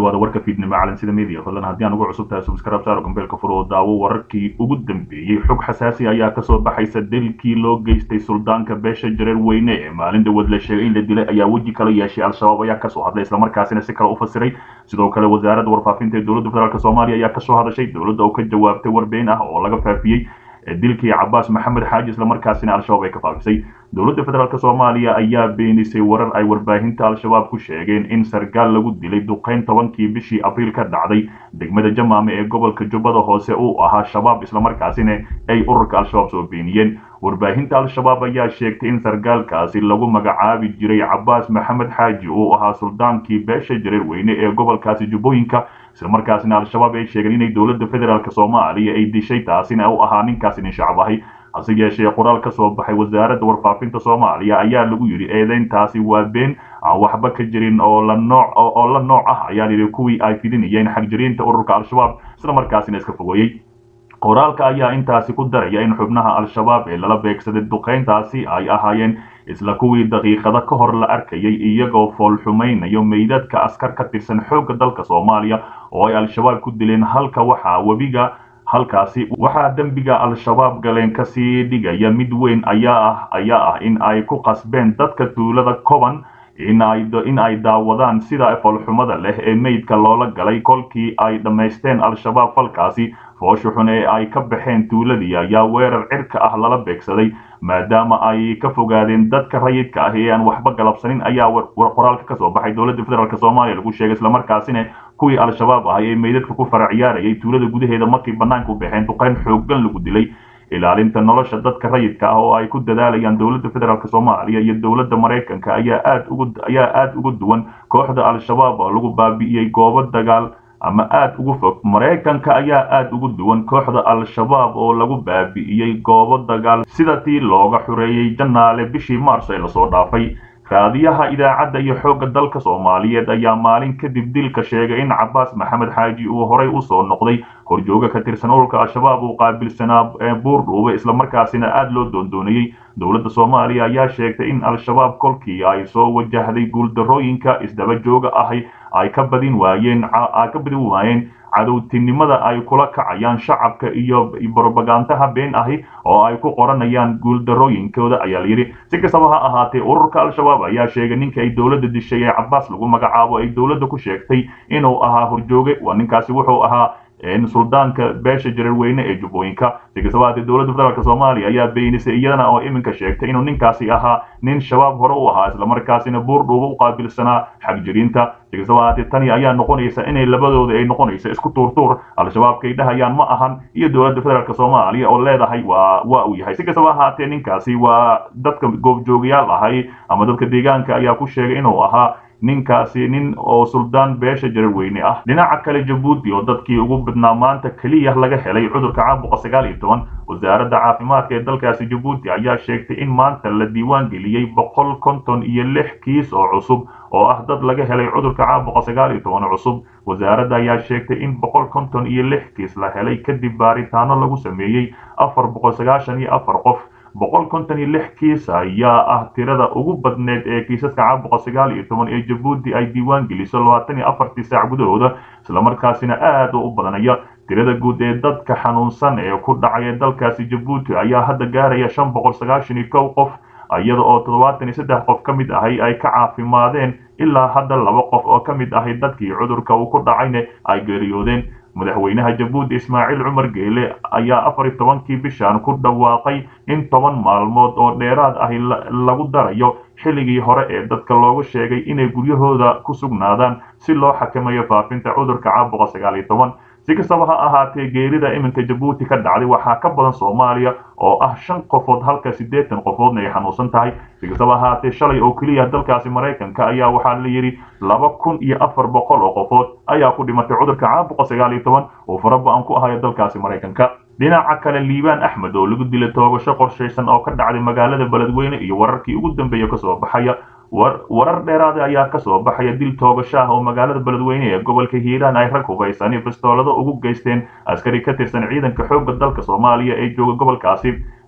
dhawaada warka fiidnimo calansida media fadlan haddii aan ugu cusub tahay subscribe saaro gambeelka fur oo daawo wararkii ugu dambeeyey xog xasaasi ayaa kasoo baxaysa dilkii loo geystay suldaanka beesha jareer weyne ee maalin dhawood la sheegay in la dilay ayaa weji kala yeeshay al-shabaab ayaa kasoo hadlay islamarkaasina si kale u fasiray sidoo kale wasaaradda warfaafinta ee dowladda federaalk soomaaliya ayaa kasoo hadashay dowladda oo ka jawaabtay warbeen ah oo laga faafiyey dilkii cabaas maxamed xaaji islamarkaasina al-shabaab ay ka faafisay dowladda federaalk soomaaliya ayaa beenisay warar ay warbaahinta al-shabaab ku sheegeen in sargaal lagu dilay duqeyn tobankii bishii abriil ka dhacday degmada jamaame ee gobolka jubbada hoose uu ahaa shabaab islamarkaasina ay ururka al-shabaab soo beeniyeen warbaahinta al-shabaab ayaa sheegtay in sargaalkaasi lagu magacaabi jiray cabaas maxamed xaaji uu ahaa suldaankii beesha jareer weyne ee gobolkaasi jubbooyinka islamarkaasina al-shabaab ay sheegeen inay dowladda federaalk soomaaliya ay dishay taasina u ahaa ninkaasi nin shacab ahay hase yeeshee qoraal ka soo baxay wasaaradda warfaafinta soomaaliya ayaa lagu yidhi eedeyntaasi waa been aan waxba ka jirin oo la nooc oo la nooc ah ayaa yidhi kuwii ay fidinayeen xagjiriinta ururka al-shabaab islamarkaasina iska fogeeyey qoraalka ayaa intaasi ku daraya in xubnaha al-shabaab ee lala beegsaday duqeyntaasi ay ahaayeen isla kuwii daqiiqado ka hor la arkayay iyagoo foolxumaynayo meydadka askar ka tirsan xoogga dalka soomaaliya oo ay al-shabaab ku dileen halka waxaa webiga halkaasi waxaa dembiga al-shabaab galeen kasii dhigaya mid weyn ayaa ah ayaa ah in ay ku qasbeen dadka tuulada koban in ay daawadaan sida foolxumada leh ee meydka loola galay kolkii ay dhammaysteen al-shabaab falkaasi foosha xun ee ay ka baxeen tuuladii ayaa weerar cirka ah lala beegsaday maadaama ay ka fogaadeen dadka rayidka ah ee aan waxba galabsanin ayaa qoraalka kasoo baxay dowladda federaalk soomaaliya lagu sheegay islamarkaasina kuwii al-shabaab ahay ee meydadka ku fara ciyaarayay tuulada gudaheeda markii banaanka u baxeen duqeyn xooggan lagu dilay ilaalinta nolosha dadka rayidka ah oo ay ku dadaalayaan dowladda federaalk soomaaliya iyo dowladda maraykanka ayaa aad ugu ayaa aada uga duwan kooxda al-shabaab oo lagu baabi'iyey goobo dagaal ama aada ugu fog maraykanka ayaa aada ugu duwan kooxda al-shabaab oo lagu baabi'iyey goobo dagaal sida tii looga xureeyey janaale bishii maars ee lasoo dhaafay raadiyaha idaacadda iyo xoogga dalka soomaaliyeed ayaa maalin kadib dilka sheegay in cabaas maxamed xaaji uu horay usoo noqday horjooga ka tirsan ururka al-shabaab uu qaabilsanaa buurdhuube islamarkaasina aada loo doondoonayey dowladda soomaaliya ayaa sheegtay in al-shabaab kolkii ay soo wajahday guuldarooyinka isdaba jooga ahi ay ka badin waayeen ay ka badin waayeen cadowtinimada ay kula kacayaan shacabka iyo brobagandaha been ahi oo ay ku qoranayaan guuldarooyinkooda ayaa layidhi si kastaba ha ahaatee ururka al-shabaab ayaa sheegay ninka ay dowladda dishay ee cabaas lagu magacaabo ay dowladda ku sheegtay inuu ahaa horjooge waa ninkaasi wuxuu ahaa suldaanka beesha jareer weyne ee jubbooyinka si kastaba haatee dowladda federaalk soomaaliya ayaa beenisay iyadana oo iminka sheegtay inuu ninkaasi ahaa nin shabaab hore u ahaa islamarkaasina buurdhuuba u qaabilsanaa xagjiriinta si kastaba haatee tani ayaa noqonaysa inay labadooda ay noqonaysa isku tuurtuur al-shabaabkay dhahayaan ma ahan iyo dowladda federaalk soomaaliya oo leedahay waa waa uu yahay si kastaba ahaatee ninkaasi waa dadka goobjoogayaal ahay ama dadka deegaanka ayaa ku sheegay inuu ahaa ninkaasi nin oo suldaan beesha jareer weyne ah dhinaca kale jabuuti oo dadkii ugu badnaa maanta keliya laga helay cudurka caabuqa sagaal iyo toban wasaaradda caafimaadka ee dalkaasi jabuuti ayaa sheegtay in maanta la diiwaan geliyey boqol konton iyo lix kiis oo cusub oo ah dad laga helay cudurka caabuqa sagaal iyo toban cusub wasaaradda ayaa sheegtay in boqol konton iyo lix kiis la helay kadib baaritaano lagu sameeyey afar boqol sagaashan iyo afar qof boqol konton iyo lix kiis ayaa ah tirada ugu badneed ee kiisaska caabuqa sagaal iyo toban ee jabuuti ay diiwaan geliso labaatan iyo afartii saac gudahooda islamarkaasina aada u badanaya tirada guud ee dadka xanuunsan ee ku dhacay ee dalkaasi jabuuti ayaa hadda gaaraya shan boqol sagaashan iyo kow qof iyada oo toddobaatan iyo saddex qof ka mid ahay ay ka caafimaadeen ilaa hadda laba qof oo ka mid ahay dadkii cudurka uu ku dhacayna ay geeriyoodeen madaxweynaha jabuuti ismaaciil cumar geele ayaa afar iyo tobankii bishan ku dhawaaqay in toban maalmood oo dheeraad ahi lagu darayo xilligii hore ee dadka loogu sheegay inay guryahooda ku sugnaadaan si loo xakameeyo faafinta cudurka caabuqa sagaal iyo toban si kastaba ha ahaatee geerida iminka jabuuti ka dhacday waxaa ka badan soomaaliya oo ah shan qofood halka siddeetan qofoodna ay xanuunsan tahay si kastaba ahaatee shalay oo keliya dalkaasi maraykanka ayaa waxaa la yidhi laba kun iyo afar boqol oo qofood ayaa ku dhimatay cudurka caabuqa sagaal iyo toban oo faraba-an ku ahayo dalkaasi maraykanka dhinaca kale liibaan axmed oo lagu dilay toogasho qorshaysan oo ka dhacday magaalada beledweyne iyo wararkii ugu dambeeya kasoo baxaya warar dheeraada ayaa kasoo baxaya dil toogasho ah oo magaalada beledweyne ee gobolka hiiraan ay rag hubaysan iyo bastoolado ugu geysteen askari ka tirsan ciidanka xoogga dalka soomaaliya ee jooga gobolkaasi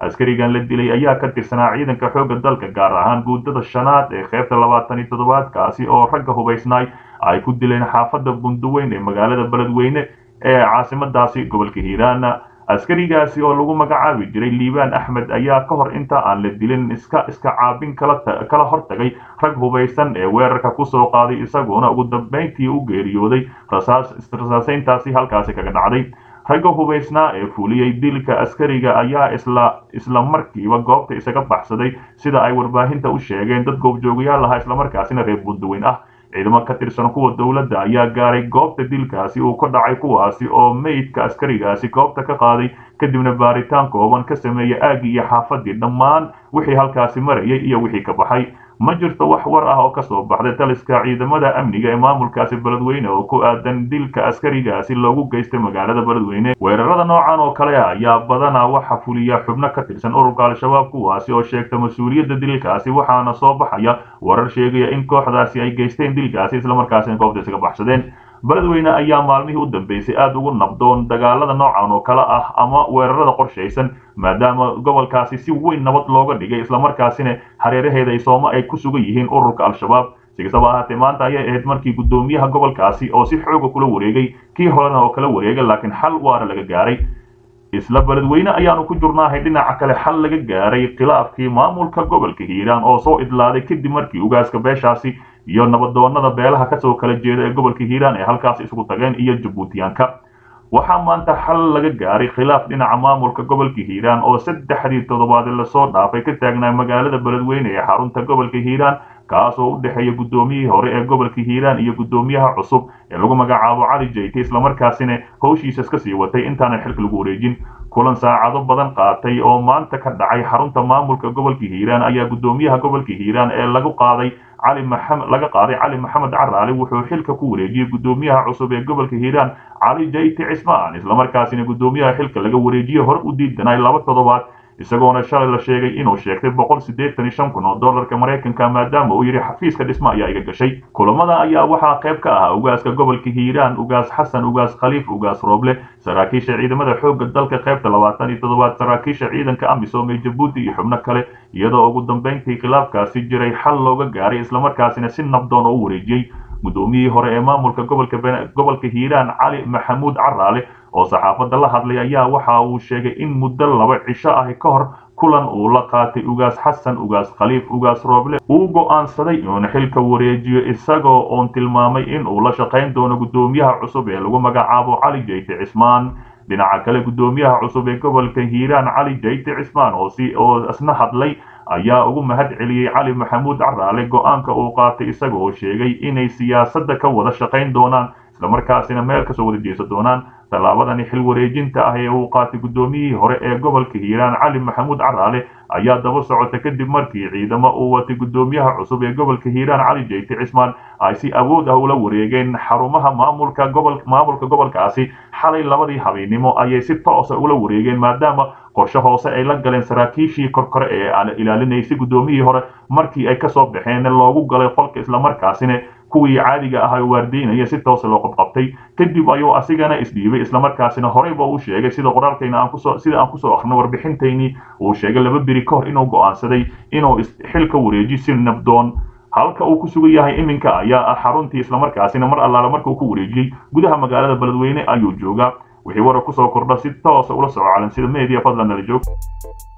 askarigan la dilay ayaa ka tirsanaa ciidanka xoogga dalka gaar ahaan guutada shanaad ee qaybta labaatan iyo toddobaad kaasi oo ragga hubaysnaay ay ku dileen xaafadda bunduweyn ee magaalada beledweyne ee caasimadaasi gobolka hiiraan askarigaasi oo lagu magacaabi jiray liibaan axmed ayaa ka hor inta aan la dilin iska iska caabin kala hortagay rag hubaysan ee weerarka kusoo qaaday isagoona ugu dambayntii u geeriyooday rasaasayntaasi halkaasi kaga dhacday ragga hubaysnaa ee fuliyey dilka askariga ayaa isla isla markiiba goobta isaga baxsaday sida ay warbaahinta u sheegeen dad goobjoogayaal ahaa islamarkaasina reer bunduweyn ah ciidamo ka tirsan kuwa dowladda ayaa gaaray goobta dilkaasi uu ka dhacay kuwaasi oo meydka askarigaasi goobta ka qaaday kadibna baaritaan kooban ka sameeyey aagii iyo xaafadii dhammaan wixii halkaasi marayay iyo wixii ka baxay ma jirto wax war ah oo kasoo baxday taliska ciidamada amniga ee maamulkaasi beledweyne oo ku aadan dilka askarigaasi loogu geystay magaalada beledweyne weerarada noocan oo kale ah ayaa badanaa waxa fuliya xubno ka tirsan ururka al-shabaab kuwaasi oo sheegta mas-uuliyadda dilkaasi waxaana soo baxaya warar sheegaya in kooxdaasi ay geysteen dilkaasi islamarkaasina goobta isaga baxsadeen beledweyne ayaa maalmihii u dambeysay aada ugu nabdoon dagaalada noocan oo kale ah ama weerarada qorshaysan maadaama gobolkaasi si weyn nabad looga dhigay islamarkaasina hareeraheeda ay sooma ay ku sugan yihiin ururka al-shabaab si kastaba ahaatee maanta ayay ahayd markii guddoomiyaha gobolkaasi oo si xooga kula wareegay kii horena oo kala wareegay laakiin xal waara laga gaaray isla beledweyne ayaanu ku jurnaahay dhinaca kale xal laga gaaray khilaafkii maamulka gobolka hiiraan oo soo idlaaday kadib markii ugaaska beeshaasi iyo nabadoonada beelaha kasoo kala jeeda ee gobolka hiiraan ee halkaas isugu tageen iyo jabuutiyaanka waxaa maanta xal laga gaaray khilaaf dhinaca maamulka gobolka hiiraan oo saddexdii toddobaad lasoo dhaafay ka taagnaa magaalada beledweyne ee xarunta gobolka hiiraan kaas oo u dhexeeya guddoomiyihii hore ee gobolka hiiraan iyo guddoomiyaha cusub ee lagu magacaabo cali jayte islamarkaasina howshiisa iska sii watay intaanan xilka lagu wareejin kulan saacado badan qaatay oo maanta ka dhacay xarunta maamulka gobolka hiiraan ayaa guddoomiyaha gobolka hiiraan ee lagu qaaday cali maxamed laga qaaday cali maxamed caraali wuxuu xilka ku wareejiyey guddoomiyaha cusub ee gobolka hiiraan cali jayti cismaan islamarkaasina guddoomiyaha xilka laga wareejiyey hore u diidanay laba toddobaad isagoona shalay la sheegay inuu sheegtay boqol siddeetan iyo shan kun oo dollarka maraykanka maadaama uu yidhi xafiiska dhisma ayaa iga gashay kulamada ayaa waxaa qayb ka ahaa ugaaska gobolka hiiraan ugaas xasan ugaas khaliif ugaas rooble saraakiisha ciidamada xoogga dalka qaybta labaatan iyo toddobaad saraakiisha ciidanka amisom ee jabuuti iyo xubno kale iyadoo ugu dambayntii khilaafkaasi jiray xal looga gaaray islamarkaasina si nabdoon oo u wareejiyey guddoomiyihii hore ee maamulka gobolka gobolka hiiraan cali maxamuud caraale oo saxaafadda la hadlay ayaa waxa uu sheegay in muddo laba cisho ah ka hor kulan uu la qaatay ugaas xasan ugaas khaliif ugaas rooble uu go'aansaday inuuna xilka wareejiyo isagoo oon tilmaamay in uu la shaqayn doono guddoomiyaha cusub ee lagu magacaabo cali jayte cismaan dhinaca kale guddoomiyaha cusub ee gobolka hiiraan cali jayte cismaan oo si oo isna hadlay ayaa ugu mahad celiyey cali maxamuud caraale go'aanka uu qaatay isaga oo sheegay inay siyaasadda ka wada shaqayn doonaan islamarkaasina meel kasoo wada jeesan doonaan tallaabadani xil wareejinta ah ee uu qaatay guddoomiyihii hore ee gobolka hiiraan cali maxamuud caraale ayaa daba socota kadib markii ciidamo uu watay guddoomiyaha cusub ee gobolka hiiraan cali jayte cismaan ay si awood ah ula wareegeen xarumaha maamulka gobol maamulka gobolkaasi xalay labadii habeennimo ayay si toosa ula wareegeen maadaama qorshe hoose ay la galeen saraakiishii korkore ee aan ilaalinaysay guddoomiyihii hore markii ay kasoo baxeen loogu galay qolka islamarkaasina kuwii caadiga ah waardiinaya si toosa loo qabqabtay kadib ayuu asigana isdhiibay islamarkaasina horeyba uu sheegay sida qoraalkayna aan kusoo sida aan kusoo akhrino warbixintaynii uu sheegay laba beri ka hor inuu go'aansaday inuu xilka wareeji si nabdoon halka uu ku sugan yahay iminka ayaa ah xaruntii islamarkaasina mar allaale marka uu ku wareejiyey gudaha magaalada beledweyne ayuu joogaa wixii warar kusoo kordha si toosa ula soco calansida media fadlan nala joog